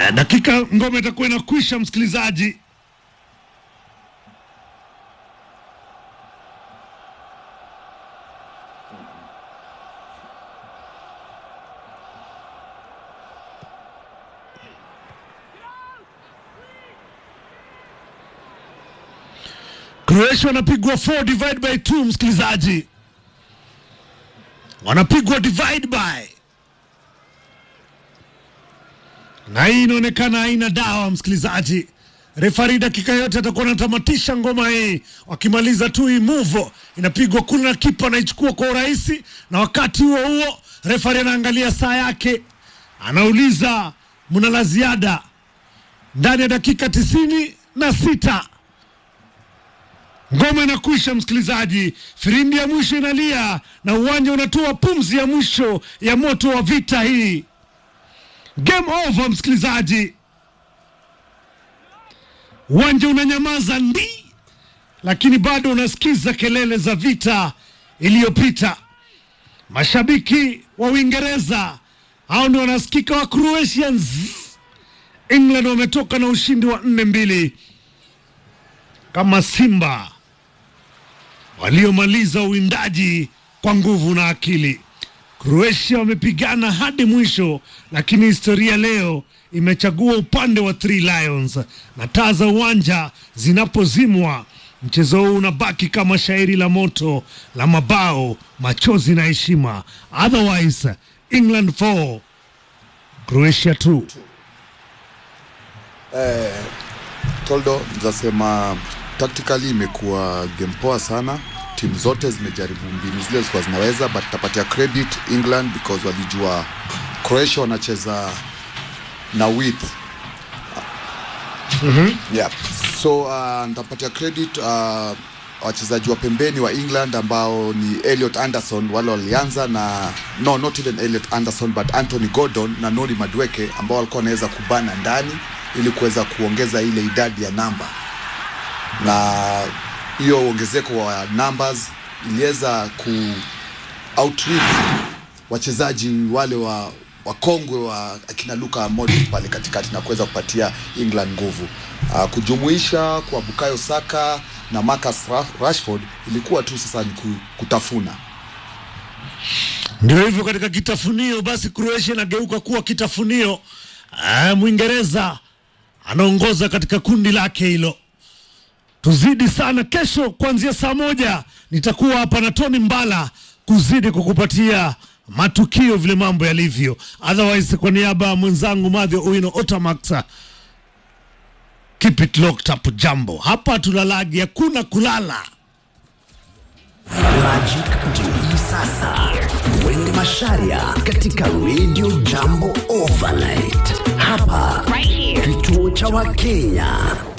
Eh, dakika ngome itakuwa inakwisha, msikilizaji. Croatia wanapigwa 4 divide by 2, msikilizaji, wanapigwa divide by na hii inaonekana haina dawa, msikilizaji. Refari dakika yote atakuwa anatamatisha ngoma hii, wakimaliza tu hii move inapigwa kule na kipa anaichukua kwa urahisi, na wakati huo huo refari anaangalia saa yake, anauliza mna la ziada ndani ya dakika tisini na sita. Ngoma inakwisha msikilizaji, firimbi ya mwisho inalia na uwanja unatoa pumzi ya mwisho ya moto wa vita hii. Game over msikilizaji, uwanja unanyamaza ndi, lakini bado unasikiza kelele za vita iliyopita. Mashabiki wa Uingereza hao ndio wanasikika wa Croatians. England wametoka na ushindi wa nne mbili kama Simba waliomaliza uwindaji kwa nguvu na akili. Croatia wamepigana hadi mwisho, lakini historia leo imechagua upande wa Three Lions, na taa za uwanja zinapozimwa, mchezo huu unabaki kama shairi la moto la mabao, machozi na heshima. Otherwise, England 4 Croatia 2. Toldo, nitasema tactically imekuwa game poa sana. Timu zote zimejaribu mbinu zile zilikuwa zinaweza, but tapatia credit England because walijua Croatia wanacheza na width yeah. So uh, nitapatia credit uh, wachezaji wa pembeni wa England ambao ni Elliot Anderson, wale walianza na no not even Elliot Anderson but Anthony Gordon na Noni Madueke ambao walikuwa wanaweza kubana ndani ili kuweza kuongeza ile idadi ya namba, na hiyo ongezeko wa numbers iliweza ku outreach wachezaji wale wa wakongwe wa akina Luka Modric pale katikati na kuweza kupatia England nguvu. Uh, kujumuisha kwa Bukayo Saka na Marcus Ra- Rashford ilikuwa tu sasa ni ku- kutafuna. Ndio hivyo katika kitafunio, basi Croatia inageuka kuwa kitafunio. Ah, Mwingereza anaongoza katika kundi lake hilo. Tuzidi sana kesho, kuanzia saa moja nitakuwa hapa na Tony Mbala kuzidi kukupatia matukio vile mambo yalivyo. Otherwise, kwa niaba ya mwenzangu Madhio Uino Otamax, keep it locked up. Jambo hapa tulalagi, hakuna kulala. Magic ndio hii sasa. Wende Masharia katika Radio Jambo Overnight. Hapa Right here. kituo cha Wakenya.